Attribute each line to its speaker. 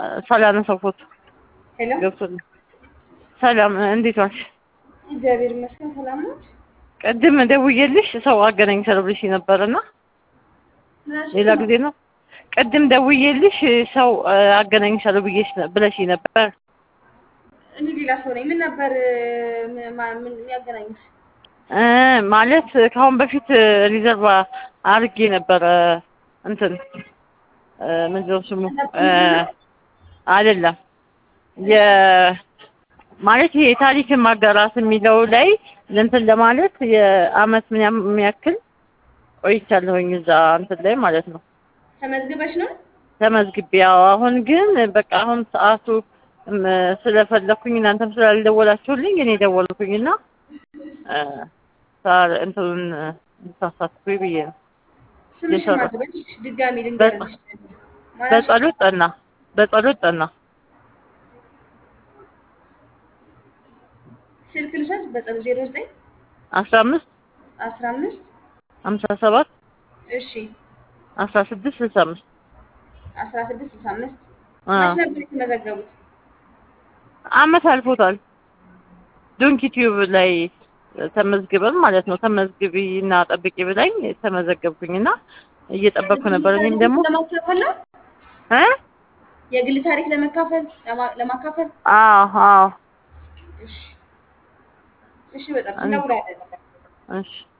Speaker 1: ሳላነሳው ፎቶ
Speaker 2: ሄሎ
Speaker 1: ገብቶልኝ። ሰላም እንዴት ዋልሽ?
Speaker 2: እግዚአብሔር ይመስገን ሰላም ነው።
Speaker 1: ቅድም ደውዬልሽ ሰው አገናኝ ብለሽ ነበርና ሌላ ጊዜ ነው። ቅድም ደውዬልሽ ሰው አገናኝሻለሁ ብዬሽ ብለሽ ነበር።
Speaker 2: እኔ ሌላ ሰው ነኝ። ምን ነበር ምን- ማ- ምን ያገናኙሽ?
Speaker 1: እ ማለት ከአሁን በፊት ሪዘርቭ አድርጌ ነበረ እንትን እ ምንድን ነው ስሙ እ አይደለም የ ማለት ይሄ ታሪክን ማጋራት የሚለው ላይ እንትን ለማለት የአመት ምን ያም- የሚያክል ቆይቻለሁኝ እዛ እንትን ላይ ማለት ነው
Speaker 2: ተመዝግበሽ ነው?
Speaker 1: ተመዝግቤ። ያው አሁን ግን በቃ አሁን ሰዓቱ እም ስለፈለኩኝ እናንተም ስላልደወላችሁልኝ እኔ ደወልኩኝና እ ሳር እንትኑን እንሳሳትኩኝ ብዬ ነው።
Speaker 2: ስምሽ
Speaker 1: የሰራ-
Speaker 2: ማግበሽ ድጋሚ ልንገርልሽ። ማለትሽ
Speaker 1: በጸሎት ጠና በጸሎት ጠና
Speaker 2: ስልክ ልውሰድ በጸሎት ዜሮ ዘጠኝ
Speaker 1: አስራ አምስት
Speaker 2: አስራ አምስት
Speaker 1: ሀምሳ ሰባት
Speaker 2: እሺ
Speaker 1: አስራ ስድስት ስልሳ አምስት
Speaker 2: አስራ ስድስት ስልሳ አምስት
Speaker 1: አ
Speaker 2: መች ነበር የተመዘገቡት?
Speaker 1: አመት አልፎታል። ዶንኪ ቲዩብ ላይ ተመዝግበን ማለት ነው። ተመዝግቢ እና ጠብቂ ብላኝ ተመዘገብኩኝና እየጠበቅኩ ነበር። እኔም ደግሞ
Speaker 2: ለማካፈል ነው
Speaker 1: እ
Speaker 2: የግል ታሪክ ለመካፈል ለማ- ለማካፈል
Speaker 1: አዎ አዎ
Speaker 2: እሺ እሺ በጣም እንደውላለን
Speaker 1: እሺ